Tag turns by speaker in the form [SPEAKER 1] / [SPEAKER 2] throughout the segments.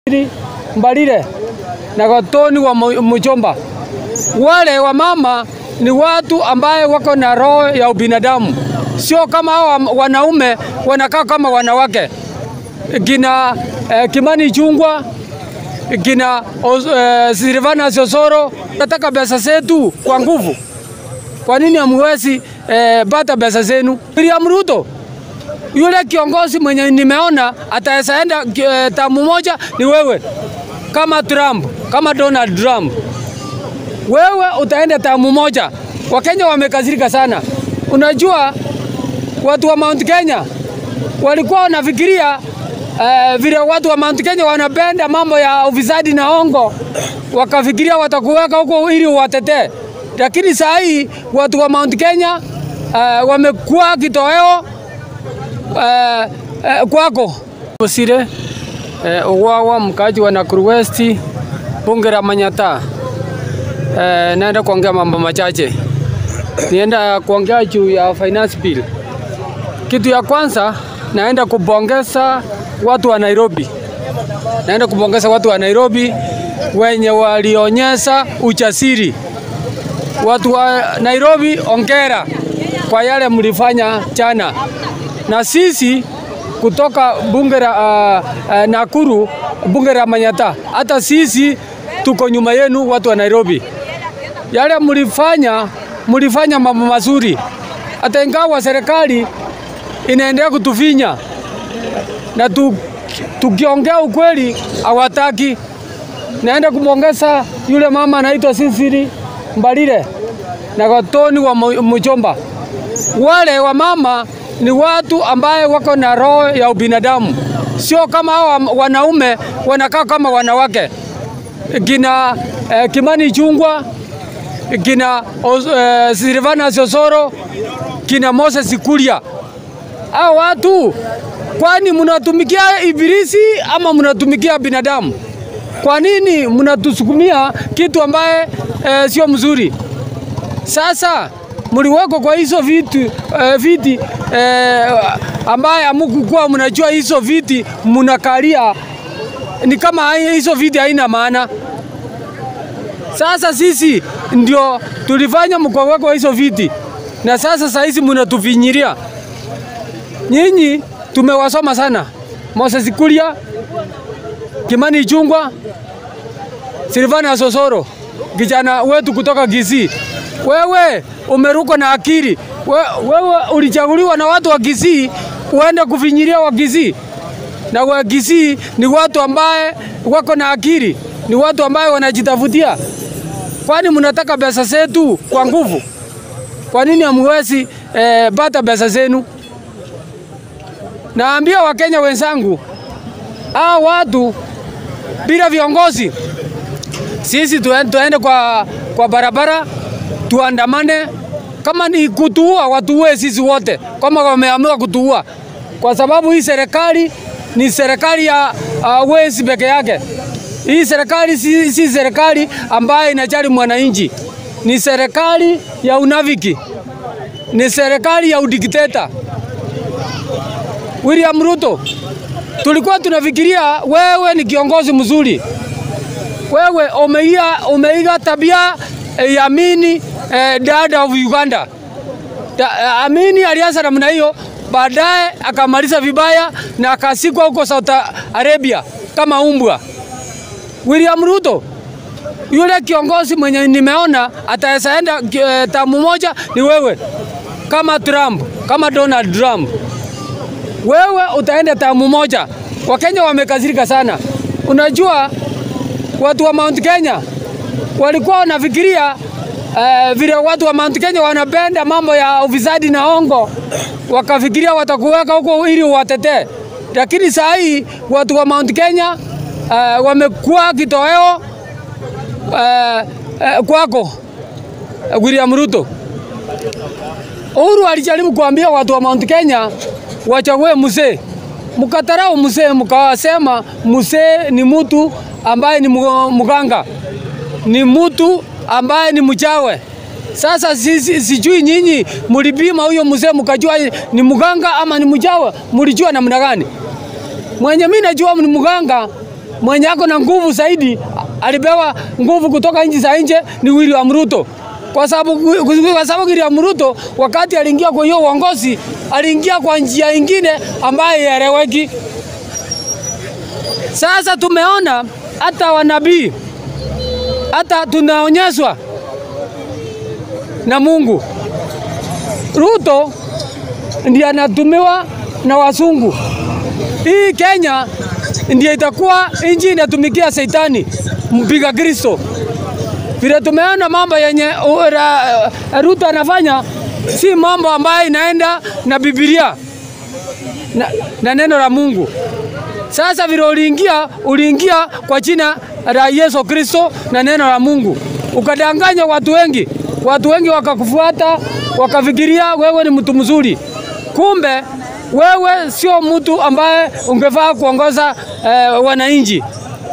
[SPEAKER 1] Mbalile na Gatoni wa Mu- Muchomba. Wale wa mama ni watu ambaye wako na roho ya ubinadamu, sio kama hawa wanaume wanakaa kama wanawake. Kina eh, Kimani Chungwa, kina Os- eh, Silvana Sosoro, nataka pesa zetu kwa nguvu. Kwa nini hamwezi eh, pata pesa zenu? William Ruto yule kiongozi mwenye nimeona ataweza enda eh, tamu moja ni wewe, kama Trump, kama Donald Trump. Wewe utaenda tamu moja. Wakenya wamekasirika sana. Unajua watu wa Mount Kenya walikuwa wanafikiria eh, vile watu wa Mount Kenya wanapenda mambo ya ufisadi na ongo, wakafikiria watakuweka huko ili uwatetee, lakini saa hii watu wa Mount Kenya eh, wamekuwa kitoweo eh, eh, kwako Bosire eh, Uwawa, mkaaji wa Nakuru West, bunge la Manyata. Eh, naenda kuongea mambo machache, nienda kuongea juu ya finance bill. Kitu ya kwanza naenda kubongeza watu wa Nairobi, naenda kubongeza watu wa Nairobi wenye walionyesha ujasiri. Watu wa Nairobi, ongera kwa yale mlifanya jana, na sisi kutoka bunge la uh, uh, Nakuru, bunge la Manyata, hata sisi tuko nyuma yenu, watu wa Nairobi. Yale mlifanya, mlifanya mambo mazuri, hata ingawa serikali inaendelea kutufinya na tu, tukiongea ukweli hawataki. Naenda kumwongeza yule mama anaitwa Sisiri Mbalile na Gatoni wa Mu- Muchomba. Wale wa mama ni watu ambaye wako na roho ya ubinadamu, sio kama hawa wanaume wanakaa kama wanawake. Kina eh, Kimani Chungwa, kina Os- eh, Silvana Sosoro, kina Moses Kuria. Hao watu kwani mnatumikia ibilisi ama mnatumikia binadamu? Kwa nini mnatusukumia kitu ambaye eh, sio mzuri? Sasa mliwekwa kwa hizo vitu eh, viti eh, ambaye amukukuwa mnajua hizo viti mnakalia ni kama hai- hizo viti haina maana. Sasa sisi ndio tulifanya mkawekwa hizo viti, na sasa saa hizi mnatufinyiria. Nyinyi tumewasoma sana, Moses Kuria, Kimani Chungwa, Silvana Sosoro, kijana wetu kutoka Kisii. Wewe umerukwa na akili. We, wewe ulichaguliwa na watu wa Kisii uende kufinyiria wa Kisii, na wa Kisii ni watu ambaye wako na akili, ni watu ambaye wanajitafutia. Kwani mnataka pesa zetu kwa nguvu? Kwa nini hamwezi eh, pata pesa zenu? Naambia Wakenya wenzangu, hawa watu bila viongozi, sisi tuen- tuende kwa, kwa barabara tuandamane. Kama ni kutuua, watuue sisi wote, kama wameamua kutuua, kwa sababu hii serikali ni serikali ya uh, wezi peke yake. Hii serikali si, si serikali ambayo inajali mwananchi, ni serikali ya unafiki, ni serikali ya udikteta. William Ruto, tulikuwa tunafikiria wewe ni kiongozi mzuri, wewe umeiga, umeiga tabia eh, ya Amini eh, dada of Uganda. Da, Amini alianza namna hiyo, baadaye akamaliza vibaya na akasikwa huko Saudi Arabia kama umbwa. William Ruto yule kiongozi mwenye nimeona ataweza enda eh, tamu moja ni wewe, kama Trump, kama Donald Trump wewe utaenda tamu moja. Wakenya wamekasirika sana. Unajua watu wa Mount Kenya walikuwa wanafikiria eh, vile watu wa Mount Kenya wanapenda mambo ya ufisadi na ongo, wakafikiria watakuweka huko ili uwatetee, lakini saa hii watu wa Mount Kenya eh, wamekuwa kitoweo eh, eh, kwako eh, William Ruto. Uhuru alijaribu kuambia watu wa Mount Kenya wachague mzee, mkatarau mzee, mkawasema mzee ni mtu ambaye ni mu- mganga, ni mtu ambaye ni mchawe. Sasa sisi, sijui nyinyi mlipima huyo mzee mkajua ni mganga ama ni mchawe, mlijua namna gani? Mwenye mimi najua ni mganga mwenye ako na nguvu zaidi, alipewa nguvu kutoka nchi za nje ni William Ruto, kwa sababu kwa sababu William Ruto wakati aliingia kwa hiyo uongozi aliingia kwa njia ingine ambayo ieleweki. Sasa tumeona hata wanabii hata tunaonyeshwa na Mungu. Ruto ndiye anatumiwa na wazungu. Hii Kenya ndiye itakuwa nchi inatumikia Shetani mpiga Kristo. Vile tumeona mambo yenye ura, Ruto anafanya si mambo ambayo inaenda na Biblia na, na neno la Mungu. Sasa vile uliingia, uliingia kwa jina la Yesu Kristo na neno la Mungu, ukadanganya watu wengi, watu wengi wakakufuata, wakafikiria wewe ni mtu mzuri, kumbe wewe sio mtu ambaye ungefaa kuongoza eh, wananchi.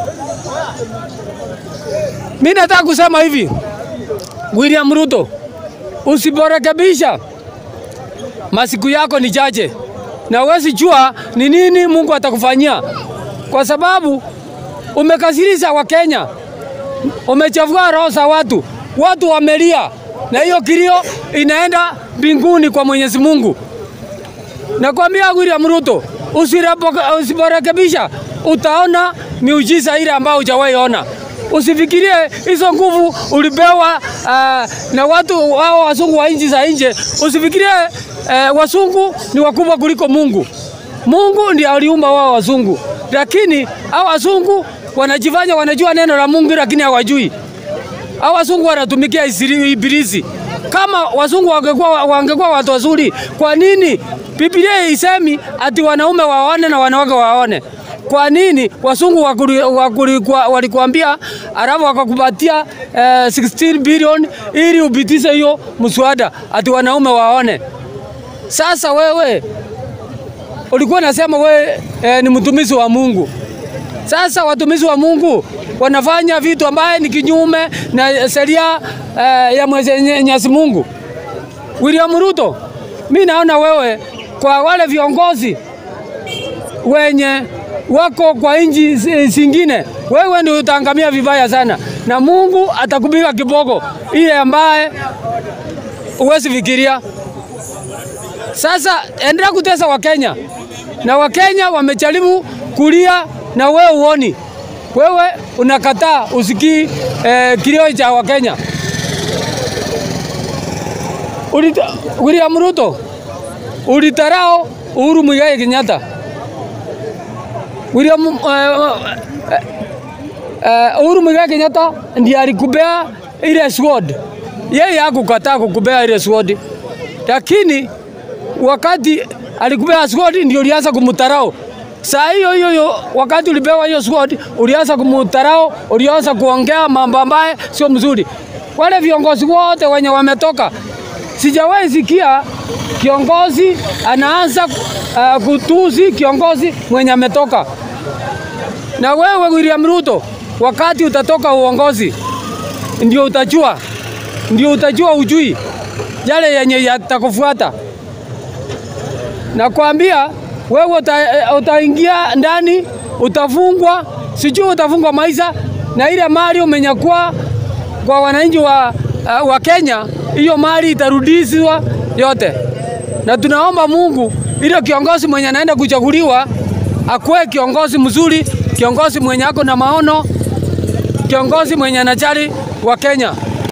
[SPEAKER 1] Mimi nataka kusema hivi, William Ruto, usiporekebisha masiku yako ni chache na huwezi jua ni nini Mungu atakufanyia, kwa sababu umekasirisha Wakenya, umechafua roho za watu, watu wamelia, na hiyo kilio inaenda mbinguni kwa Mwenyezi Mungu. Nakwambia William Ruto, usiporekebisha utaona miujiza ile ambayo hujawahi ona. Usifikirie hizo nguvu ulipewa uh, na watu wao wazungu wa nchi za nje. Usifikirie uh, wazungu ni wakubwa kuliko Mungu. Mungu ndiye aliumba wao wazungu, lakini hao wazungu wanajifanya wanajua neno la Mungu, lakini hawajui. Hao wazungu wanatumikia ibilisi. Kama wazungu wangekuwa wangekuwa watu wazuri, kwa nini Biblia isemi ati wanaume waone na wanawake waone? Kwa nini wazungu walikuambia alafu wakakupatia eh, 16 bilioni ili upitishe hiyo mswada ati wanaume waone? Sasa wewe ulikuwa nasema wewe eh, ni mtumishi wa Mungu. Sasa watumishi wa Mungu wanafanya vitu ambaye ni kinyume na sheria eh, ya Mwenyezi Mungu. William Ruto, mi naona wewe kwa wale viongozi wenye wako kwa nchi zingine, wewe ndio utaangamia vibaya sana, na Mungu atakupiga kiboko ile ambaye huwezi fikiria. Sasa endelea kutesa Wakenya na Wakenya wamejaribu kulia na wewe uoni, wewe unakataa usikii eh, kilio cha Wakenya. Ulita, William Ruto ulitarao Uhuru Muigai Kenyatta. William uh, uh, uh, Uhuru Muigai Kenyatta ndiye alikupea ile sword. Yeye hakukataa kukupea ile sword, lakini wakati alikupea sword ndio ulianza kumtarao. Saa hiyo hiyo hiyo wakati ulipewa hiyo sword ulianza kumtarao, ulianza kuongea mambo ambaye sio mzuri. Wale viongozi wote wenye wametoka, sijawahi sikia kiongozi anaanza uh, kutusi kiongozi mwenye ametoka. Na wewe William Ruto, wakati utatoka uongozi, ndio utajua, ndio utajua ujui yale yenye yatakufuata. Nakwambia wewe uta, utaingia ndani, utafungwa, sijui utafungwa maisha, na ile mali umenyakua kwa wananchi wa, uh, wa Kenya, hiyo mali itarudishwa yote na tunaomba Mungu ile kiongozi mwenye anaenda kuchaguliwa akuwe kiongozi mzuri, kiongozi mwenye ako na maono, kiongozi mwenye anajali wa Kenya.